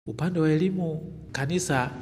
Upande wa elimu, kanisa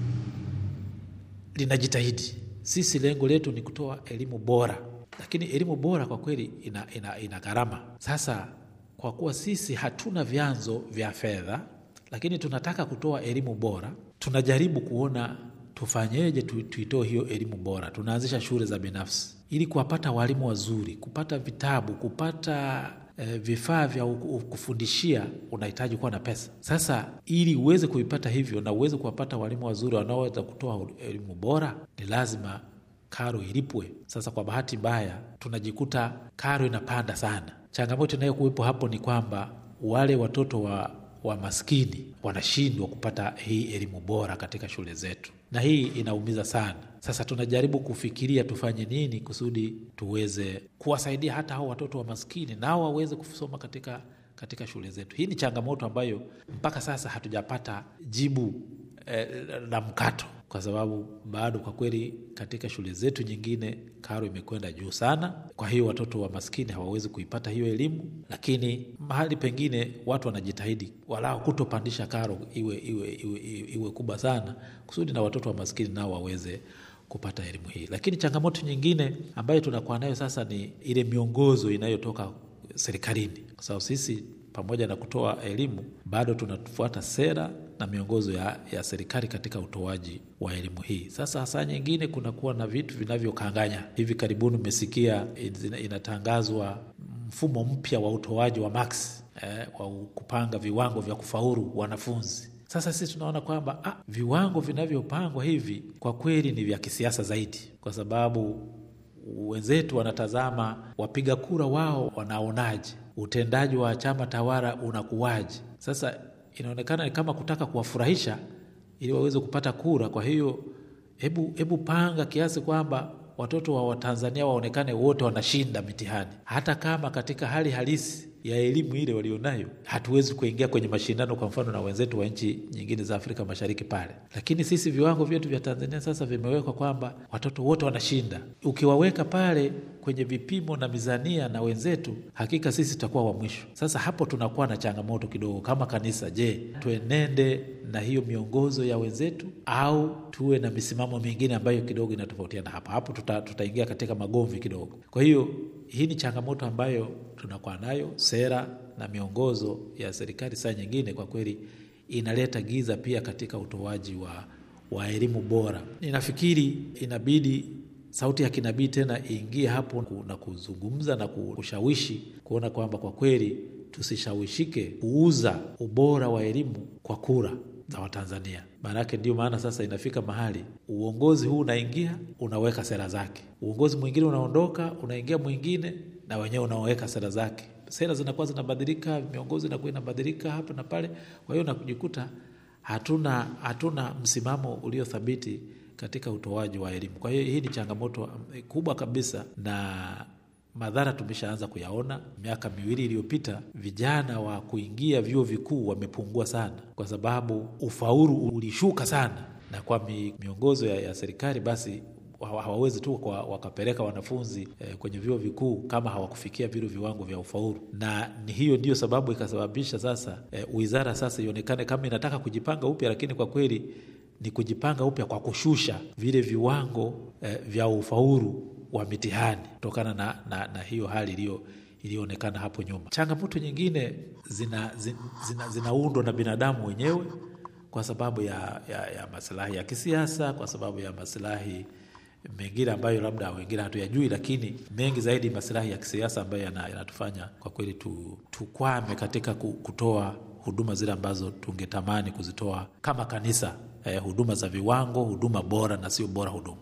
linajitahidi. Sisi lengo letu ni kutoa elimu bora, lakini elimu bora kwa kweli ina, ina, ina gharama. Sasa kwa kuwa sisi hatuna vyanzo vya fedha, lakini tunataka kutoa elimu bora, tunajaribu kuona tufanyeje tu, tuitoe hiyo elimu bora. Tunaanzisha shule za binafsi ili kuwapata walimu wazuri, kupata vitabu, kupata eh, vifaa vya kufundishia, unahitaji kuwa na pesa. Sasa ili uweze kuipata hivyo na uweze kuwapata walimu wazuri wanaoweza kutoa elimu bora, ni lazima karo ilipwe. Sasa kwa bahati mbaya, tunajikuta karo inapanda sana. Changamoto inayokuwepo hapo ni kwamba wale watoto wa, wa maskini wanashindwa kupata hii elimu bora katika shule zetu, na hii inaumiza sana. Sasa tunajaribu kufikiria tufanye nini kusudi tuweze kuwasaidia hata hao watoto wa maskini nao waweze kusoma katika, katika shule zetu. Hii ni changamoto ambayo mpaka sasa hatujapata jibu eh, la mkato kwa sababu bado kwa kweli katika shule zetu nyingine karo imekwenda juu sana. Kwa hiyo watoto wa maskini hawawezi kuipata hiyo elimu, lakini mahali pengine watu wanajitahidi walao kutopandisha karo iwe, iwe, iwe, iwe, iwe kubwa sana kusudi na watoto wa maskini nao waweze kupata elimu hii. Lakini changamoto nyingine ambayo tunakuwa nayo sasa ni ile miongozo inayotoka serikalini, kwa sababu sisi pamoja na kutoa elimu bado tunafuata sera na miongozo ya, ya serikali katika utoaji wa elimu hii. Sasa saa nyingine kunakuwa na vitu vinavyokanganya. Hivi karibuni umesikia inatangazwa mfumo mpya wa utoaji wa maksi eh, wa kupanga viwango vya kufaulu wanafunzi. Sasa sisi tunaona kwamba ah, viwango vinavyopangwa hivi kwa kweli ni vya kisiasa zaidi, kwa sababu wenzetu wanatazama wapiga kura wao wanaonaje, utendaji wa chama tawala unakuwaje. Sasa inaonekana ni kama kutaka kuwafurahisha ili waweze kupata kura. Kwa hiyo hebu hebu panga kiasi kwamba watoto wa Watanzania waonekane wote wanashinda mitihani, hata kama katika hali halisi ya elimu ile walionayo hatuwezi kuingia kwenye mashindano, kwa mfano na wenzetu wa nchi nyingine za Afrika Mashariki pale. Lakini sisi viwango vyetu vya Tanzania sasa vimewekwa kwamba watoto wote wanashinda. Ukiwaweka pale kwenye vipimo na mizania na wenzetu, hakika sisi tutakuwa wa mwisho. Sasa hapo tunakuwa na changamoto kidogo kama kanisa. Je, tuenende na hiyo miongozo ya wenzetu au tuwe na misimamo mingine ambayo kidogo inatofautiana? Hapa hapo tutaingia tuta katika magomvi kidogo. Kwa hiyo hii ni changamoto ambayo tunakuwa nayo. Sera na miongozo ya serikali saa nyingine kwa kweli inaleta giza pia katika utoaji wa, wa elimu bora. Ninafikiri inabidi sauti ya kinabii tena iingie hapo na kuzungumza na kushawishi kuona kwamba kwa kweli tusishawishike kuuza ubora wa elimu kwa kura za Watanzania. Maanake ndio maana sasa inafika mahali uongozi huu unaingia unaweka sera zake, uongozi mwingine unaondoka, unaingia mwingine, na wenyewe unaoweka sera zake. Sera zinakuwa zinabadilika, miongozi inakuwa inabadilika hapa na pale. Kwa hiyo nakujikuta hatuna hatuna msimamo uliothabiti katika utoaji wa elimu. Kwa hiyo hii ni changamoto kubwa kabisa na madhara tumeshaanza kuyaona. Miaka miwili iliyopita, vijana wa kuingia vyuo vikuu wamepungua sana, kwa sababu ufaulu ulishuka sana, na kwa miongozo ya, ya serikali basi hawawezi tu kwa wakapeleka wanafunzi eh, kwenye vyuo vikuu kama hawakufikia vile viwango vya ufaulu, na ni hiyo ndiyo sababu ikasababisha sasa eh, wizara sasa ionekane kama inataka kujipanga upya, lakini kwa kweli ni kujipanga upya kwa kushusha vile viwango eh, vya ufaulu wa mitihani kutokana na, na, na hiyo hali iliyo iliyoonekana hapo nyuma. Changamoto nyingine zinaundwa zina, zina na binadamu wenyewe kwa sababu ya, ya, ya masilahi ya kisiasa, kwa sababu ya masilahi mengine ambayo labda wengine hatuyajui, lakini mengi zaidi masilahi ya kisiasa ambayo yanatufanya kwa kweli tu, tukwame katika kutoa huduma zile ambazo tungetamani kuzitoa kama kanisa, eh, huduma za viwango, huduma bora na sio bora huduma